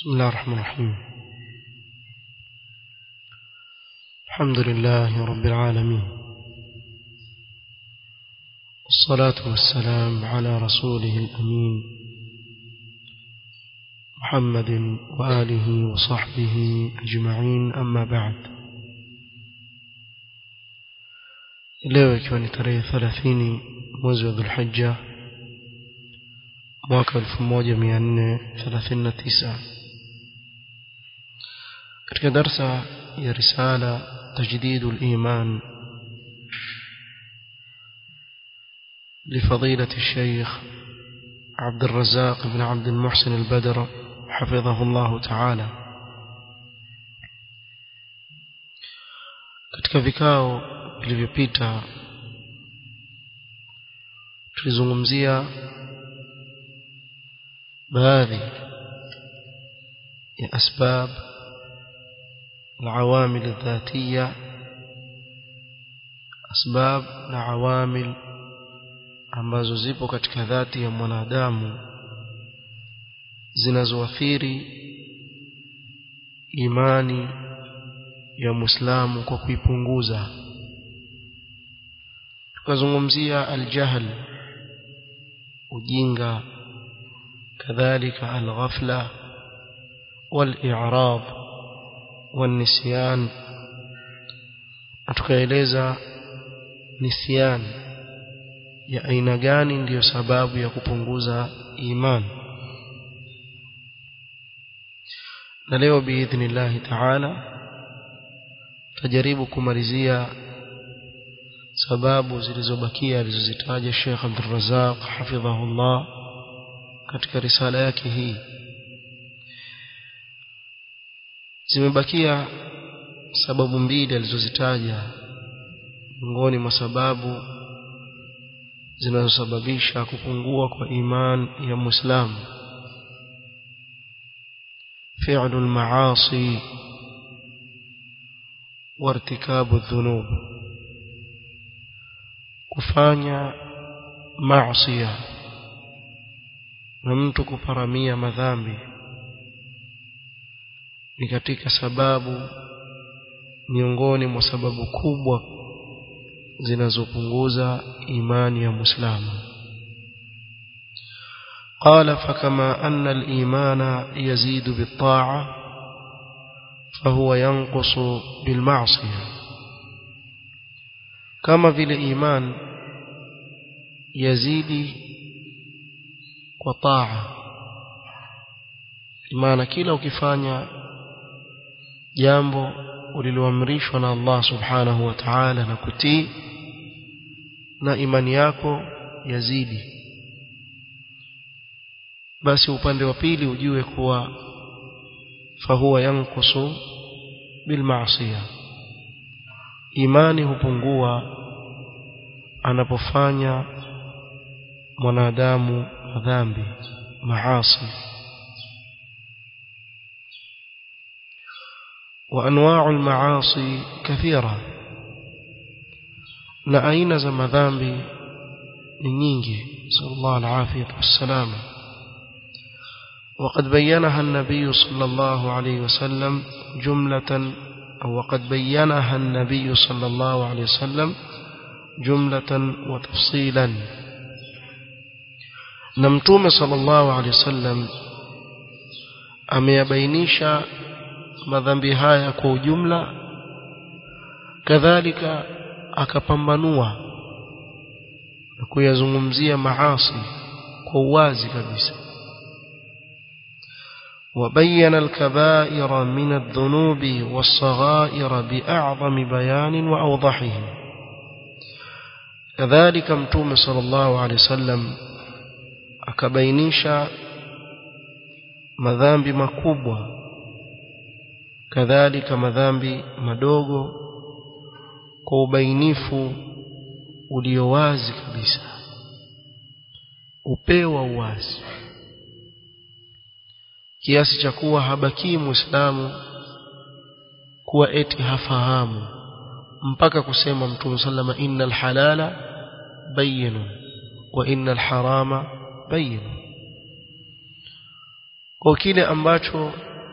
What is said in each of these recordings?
بسم الله الرحمن الرحيم الحمد لله رب العالمين والصلاة والسلام على رسوله الأمين محمد وآله وصحبه أجمعين أما بعد leo ikiwa ni tarehe thelathini mwezi wa dhulhija mwaka elfu moja mia nne thelathini na tisa katika darsa ya risala tajdidu liman لفضيلة الشيخ عبد الرزاق بن عبد المحسن البدر حفظه الله تعالى katika vikao vilivyopita tulizungumzia baadhi ya asbab العوامل الذاتية أسباب na عوامل ambazo zipo katika dhati ya mwanadamu zinazoathiri imani ya Muislamu kwa kuipunguza tukazungumzia aljahl ujinga kadhalika alghafla wal-i'rad wan-nisyan tukaeleza nisyan ya aina gani ndiyo sababu ya kupunguza imani na leo biidhnillahi ta'ala tajaribu kumalizia sababu zilizobakia alizozitaja Sheikh Abdul Razzaq hafidhahullah katika risala yake hii zimebakia sababu mbili alizozitaja miongoni mwa sababu zinazosababisha kupungua kwa iman ya Muislamu fi'lu al-ma'asi وارتكاب الذنوب kufanya maasiya na mtu kuparamia madhambi ni katika sababu miongoni mwa sababu kubwa zinazopunguza imani ya Muislamu قال فكما أن الإيمان يزيد بالطاعة فهو ينقص بالمعصية كما في الإيمان يزيد وطاعة maana kila ukifanya jambo uliloamrishwa na Allah subhanahu wa ta'ala na kutii na imani yako yazidi basi upande wa pili ujue kuwa fahuwa yankusu bilmaasiya imani hupungua anapofanya mwanadamu madhambi maasi وانواع المعاصي كثيره na aina za madhambi ni nyingi sallallahu alaihi wasallam وقد بينها النبي صلى الله عليه وسلم جملة أو وقد بينها النبي صلى الله عليه وسلم جملة وتفصيلا نمتوم صلى الله عليه وسلم ameyabainisha madhambi haya kwa ujumla kadhalika akapambanua na kuyazungumzia maasi kwa uwazi kabisa وبين الكبائر من الذنوب والصغائر بأعظم بيان وأوضحه كذلك متوم صلى الله عليه وسلم akabainisha madhambi makubwa kadhalika madhambi madogo kwa ubainifu ulio wazi kabisa upewa uwazi kiasi cha kuwa habakii muislamu kuwa eti hafahamu mpaka kusema mtume sallama innal halala bayyinun wa innal harama bayyinun kwa kile ambacho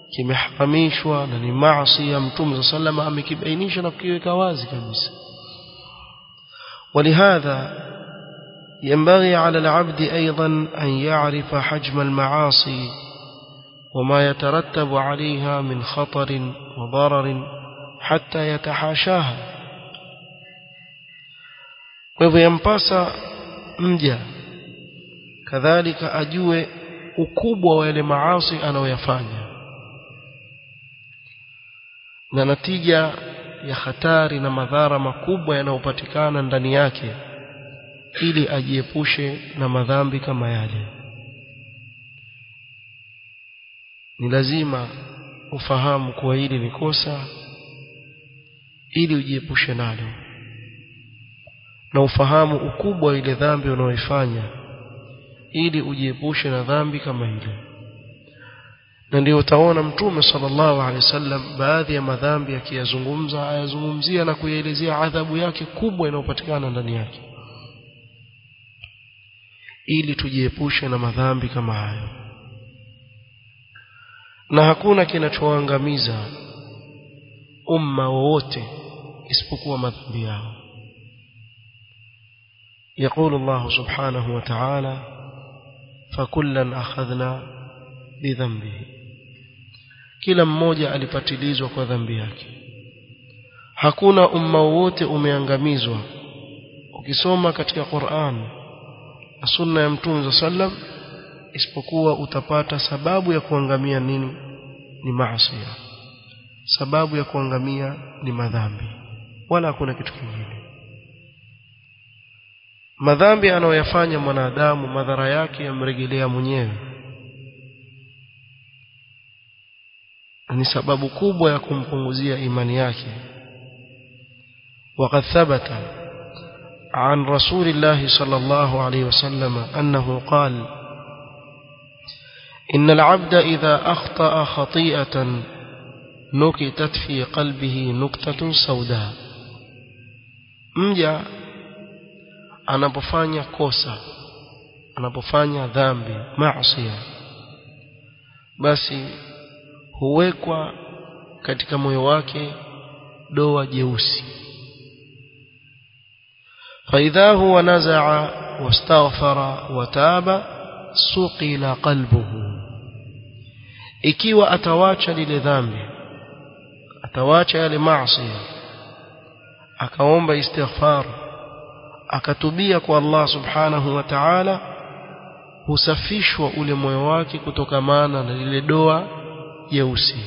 kimeharamishwa na ni maasi ya mtume sallama amekibainisha na kukiweka wazi kabisa ولهذا ينبغي على العبد أيضا أن يعرف حجم المعاصي وما يترتب عليها من خطر وضرر حتى يتحاشاها وهو ينبسى mja kadhalika ajue ukubwa wa yale maasi anayoyafanya na natija ya hatari na madhara makubwa yanayopatikana ndani yake ili ajiepushe na madhambi kama yale ni lazima ufahamu kuwa hili ni kosa ili ujiepushe nalo na ufahamu ukubwa wa ile dhambi unaoifanya ili ujiepushe na dhambi kama ile na ndio utaona mtume sallallahu alaihi wasallam baadhi ya madhambi akiyazungumza ayazungumzia na kuyaelezea adhabu yake kubwa inayopatikana ndani yake ili tujiepushe na madhambi kama hayo na hakuna kinachoangamiza umma wowote isipokuwa madhambi yao يقول الله سبحانه وتعالى فكلا أخذنا بذنبه kila mmoja alipatilizwa kwa dhambi yake hakuna umma wote umeangamizwa ukisoma katika Qur'an na sunna ya Mtume sallam isipokuwa utapata sababu ya kuangamia nini ni maasi sababu ya kuangamia ni madhambi wala hakuna kitu kingine madhambi anayoyafanya mwanadamu madhara yake yamrejelea mwenyewe ni sababu kubwa ya kumpunguzia imani yake وقد ثبت عن رسول الله صلى الله عليه وسلم أنه قال إن العبد إذا أخطأ خطيئة نكتت في قلبه نكتة سوداء مجا anapofanya kosa anapofanya dhambi maasi basi huwekwa katika moyo wake doa jeusi فإذا هو نزع واستغفر وتاب سقل قلبه ikiwa atawacha lile dhambi atawacha yale maasi akaomba istighfar akatubia kwa Allah subhanahu wa ta'ala husafishwa ule moyo wake kutokamana na lile doa jeusi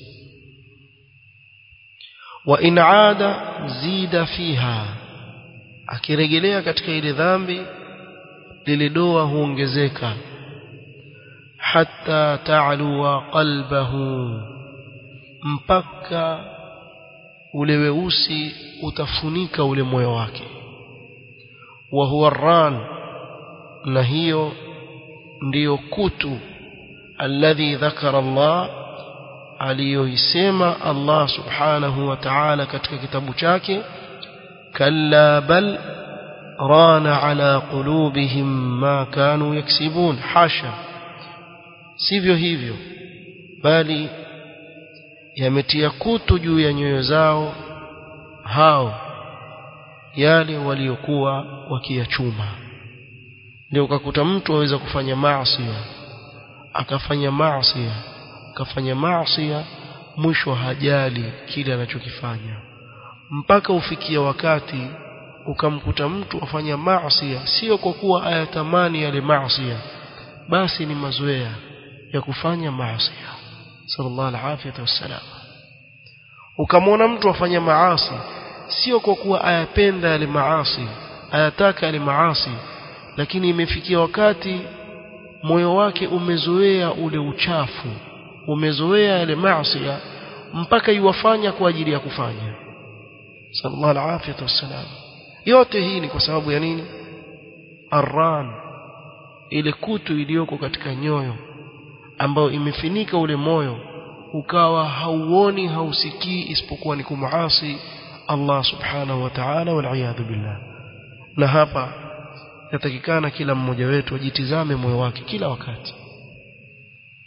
wa in aada zida fiha akirejelea katika ile dhambi lile doa huongezeka hatta ta'luwa qalbahu mpaka ule weusi utafunika ule moyo wake wa huwa ran na hiyo ndiyo kutu alladhi dhakara Allah aliyoisema Allah subhanahu wa ta'ala katika kitabu chake kalla bal rana ala qulubihim ma kanu yaksibun hasha sivyo hivyo bali yametia kutu juu ya nyoyo zao hao yale waliokuwa wakiyachuma ndio ukakuta mtu aweza kufanya maasi akafanya maasi akafanya maasi mwisho hajali kile anachokifanya mpaka ufikia wakati ukamkuta mtu afanya maasi sio kwa kuwa ayatamani yale maasi basi ni mazoea ya kufanya maasi sallallahu alaihi wasallam ukamwona mtu afanya maasi sio kwa kuwa ayapenda yale maasi ayataka yale maasi lakini imefikia wakati moyo wake umezoea ule uchafu umezoea yale maasi mpaka iwafanya kwa ajili ya kufanya sallallahu alaihi wasallam yote hii ni kwa sababu ya nini arran ile kutu iliyoko katika nyoyo ambayo imefinika ule moyo ukawa hauoni hausikii isipokuwa ni kumuasi Allah subhanahu wa ta'ala wal billah na hapa yatakikana kila mmoja wetu ajitizame moyo wake kila wakati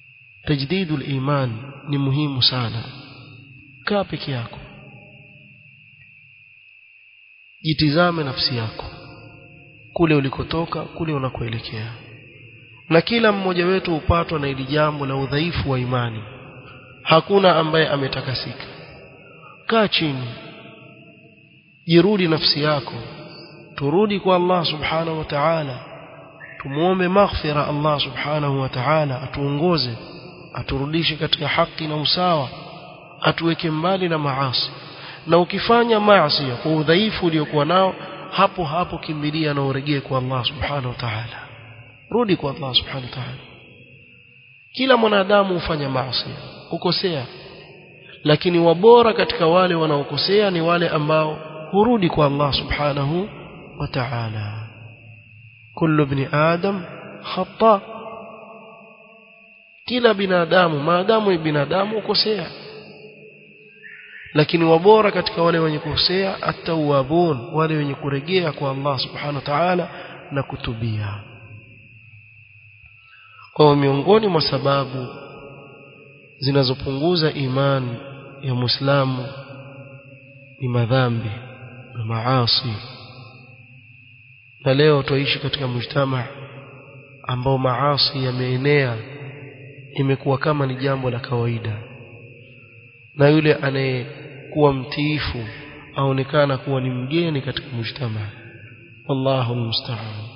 tajdidul iman ni muhimu sana kaa peke yako jitizame nafsi yako kule ulikotoka kule unakoelekea na kila mmoja wetu hupatwa na ili jambo la udhaifu wa imani hakuna ambaye ametakasika kaa chini jirudi nafsi yako turudi kwa Allah subhanahu wa ta'ala tumuombe maghfira Allah subhanahu wa ta'ala atuongoze aturudishe katika haki na usawa atuweke mbali na maasi na ukifanya maasi kwa udhaifu uliokuwa nao hapo hapo kimbilia na uregee kwa Allah subhanahu wa ta'ala rudi kwa Allah subhanahu wa ta'ala kila mwanadamu hufanya maasi ukosea lakini wabora katika wale wanaokosea ni wale ambao hurudi kwa Allah subhanahu wa ta'ala kullu ibn adam khata kila binadamu maadamu ni binadamu ukosea lakini wabora katika wale wenye kukosea at-tawwabun wale wenye kurejea kwa Allah subhanahu wa ta'ala na kutubia kwa miongoni mwa sababu zinazopunguza imani ya Muislamu ni madhambi na maasi na leo tuishi katika mujtama ambao maasi yameenea imekuwa kama ni jambo la kawaida na yule anayekuwa mtiifu aonekana kuwa ni mgeni katika mujtama wallahu almusta'an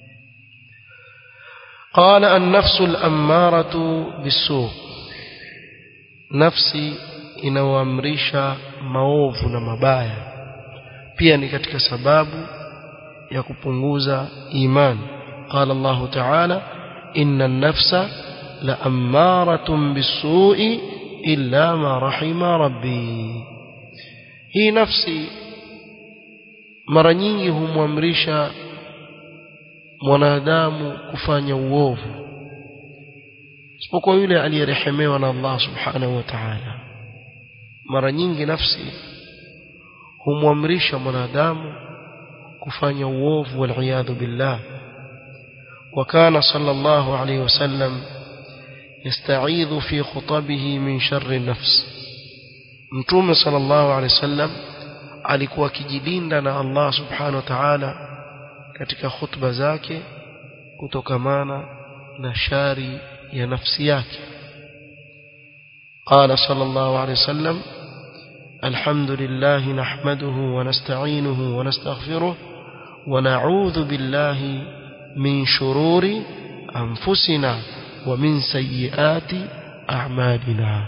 قال النفس الأمارة بالسوء نفسي inaoamrisha maovu na mabaya pia ni katika sababu ya kupunguza iman قال الله تعالى إن النفس لأمارة بالسوء إلا ما رحم ربي hii nafsi mara nyingi humwamrisha mwanadamu kufanya uovu isipokuwa yule aliyerehemewa na Allah subhanahu wa ta'ala mara nyingi nafsi humwamrisha mwanadamu kufanya uovu waliyadhu billah وكان صلى الله عليه وسلم يستعيذ في خطبه من شر النفس mtume sallallahu alaihi wasallam alikuwa akijilinda na Allah subhanahu wa ta'ala katika khutba zake kutokamana na shari ya nafsi yake قال صلى الله عليه وسلم الحمد لله نحمده ونستعينه ونستغفره ونعوذ بالله من شرور أنفسنا ومن سيئات أعمالنا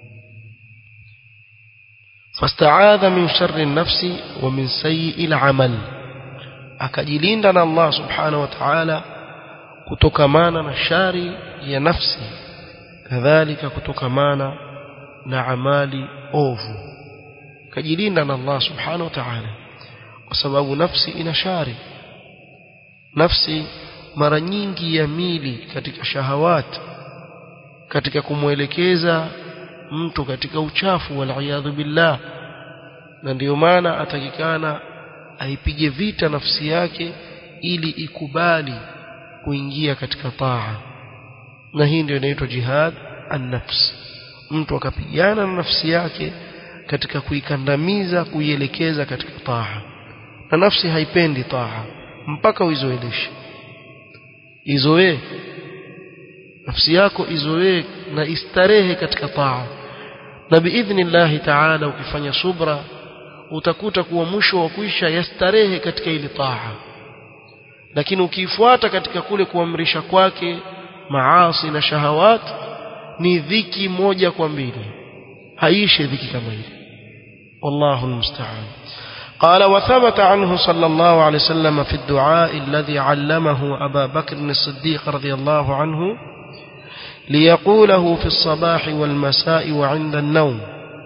فاستعاذ من شر النفس ومن سيء العمل akajilinda na Allah subhanahu wa ta'ala kutokamana na shari ya nafsi kadhalika kutokamana na amali ovu kajilinda na Allah subhanahu wa ta'ala kwa sababu nafsi ina shari nafsi mara nyingi ya mili katika shahawat katika kumwelekeza mtu katika uchafu wal billah na ndiyo maana atakikana aipige vita nafsi yake ili ikubali kuingia katika taa na hii ndio inaitwa jihad an-nafs mtu akapigana na nafsi yake katika kuikandamiza kuielekeza katika taa na nafsi haipendi taa mpaka uizoeleshe izoee nafsi yako izoee na istarehe katika taa na biidhnillahi taala ukifanya subra utakuta kuwa mwisho wa kuisha yastarehe katika ile taa lakini ukiifuata katika kule kuamrisha kwake maasi na shahawat ni dhiki moja kwa mbili haishi dhiki kama ile wallahu almusta'an قال وثبت عنه صلى الله عليه وسلم في الدعاء الذي علمه أبا بكر الصديق رضي الله عنه ليقوله في الصباح والمساء وعند النوم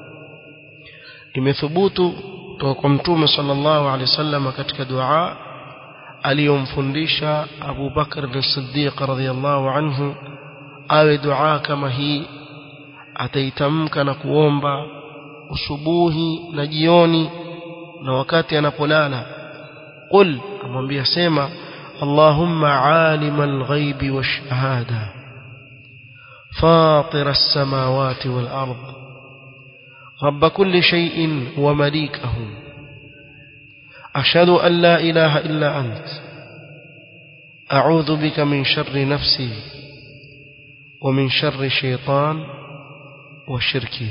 imethubutu kutoka kwa mtume sallallahu alaihi wasallam katika dua aliyomfundisha Abu Bakar as-Siddiq radhiyallahu anhu awe dua kama hii ataitamka na kuomba usubuhi na jioni na wakati anapolala qul amwambia sema Allahumma alima al-ghaibi wash-shahada فاطر السماوات والأرض رب كل شيء ومليكه أشهد أن لا إله إلا أنت أعوذ بك من شر نفسي ومن شر الشيطان وشركه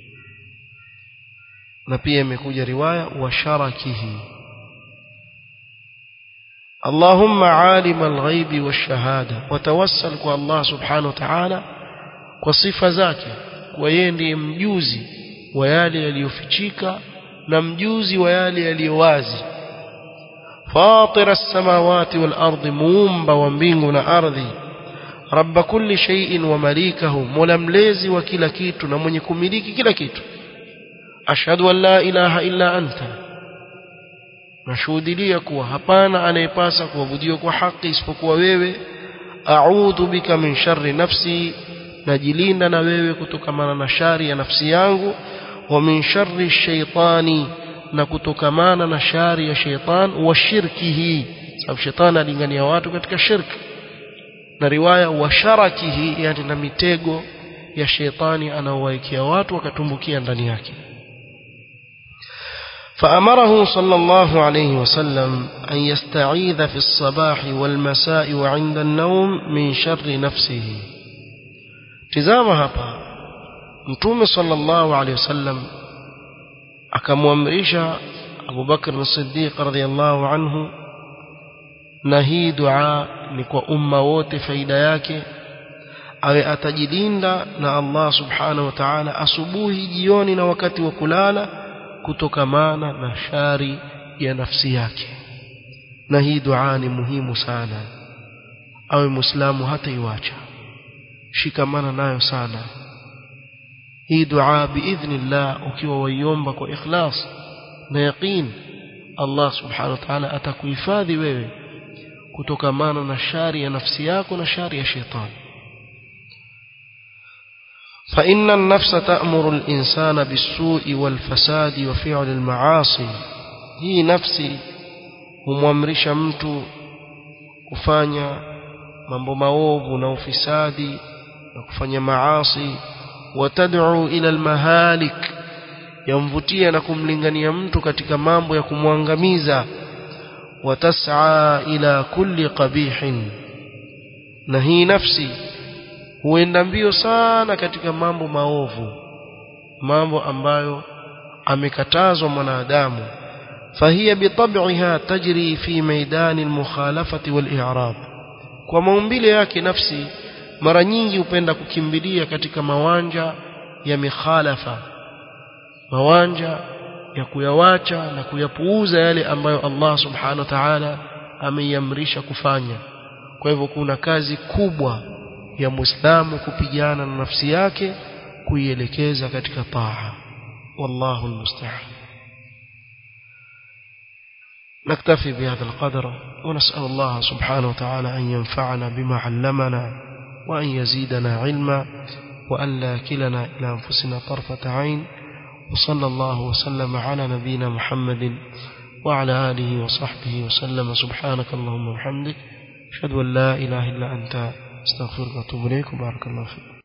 na pia imekuja riwaya wa sharakihi Allahumma alim al-ghaibi wash-shahada watawassal kwa Allah subhanahu wa ta'ala kwa sifa zake kwa yeye ndiye mjuzi wa yale yaliyofichika na mjuzi wa yale yaliyo wazi fatira as-samawati wal-ardi muumba wa mbingu na ardhi rabb kulli shay'in wa malikahu mola mlezi wa kila kitu na mwenye kumiliki kila kitu ashhadu an la ilaha illa anta nashuhudia kuwa hapana anayepasa kuabudiwa kwa haki isipokuwa wewe a'udhu bika min sharri nafsi najilinda na wewe kutokamana na shari ya nafsi yangu wa min sharri shaitani na kutokamana na shari ya shaitan wa shirkihi sababu shetani alingania watu katika shirki na riwaya wa sharakihi yani na mitego ya shaitani anaowaikia watu wakatumbukia ndani yake فأمره صلى الله عليه وسلم أن يستعيذ في الصباح والمساء وعند النوم من شر نفسه tizama hapa mtume sallallahu alaihi wasallam akamwamrisha Abu Bakr as-Siddiq radhiyallahu anhu na hii dua ni kwa umma wote faida yake awe atajilinda na Allah subhanahu wa ta'ala asubuhi jioni na wakati wa kulala kutokamana na shari ya nafsi yake na hii dua ni muhimu sana awe muislamu hata iwacha shikamana nayo sana hii dua biidhnillah ukiwa waiomba kwa ikhlas na yaqin Allah subhanahu wa ta'ala atakuhifadhi wewe kutokamana na shari ya nafsi yako na shari ya shetani فإن النفس تأمر الإنسان بالسوء والفساد وفعل المعاصي هي نفسي humwamrisha mtu kufanya mambo maovu na ufisadi na kufanya maasi watad'u ila almahalik yamvutia na kumlingania mtu katika mambo ya kumwangamiza watas'a ila kulli qabihin na hii nafsi huenda mbio sana katika mambo maovu mambo ambayo amekatazwa mwanadamu فهي بطبعها تجري في ميدان المخالفة والإعراض kwa maumbile yake nafsi mara nyingi hupenda kukimbilia katika mawanja ya mikhalafa mawanja ya kuyawacha na kuyapuuza yale ambayo Allah subhanahu wa ta'ala ameiamrisha kufanya kwa hivyo kuna kazi kubwa ya muislamu kupigana na nafsi yake kuielekeza katika taa wallahu almusta'an نكتفي بهذا القدر ونسأل الله سبحانه وتعالى أن ينفعنا بما علمنا وأن يزيدنا علما وأن لا كلنا إلى أنفسنا طرفة عين وصلى الله وسلم على نبينا محمد وعلى آله وصحبه وسلم سبحانك اللهم وبحمدك أشهد أن لا إله إلا أنت استغفرك وأتوب إليك وبارك الله فيك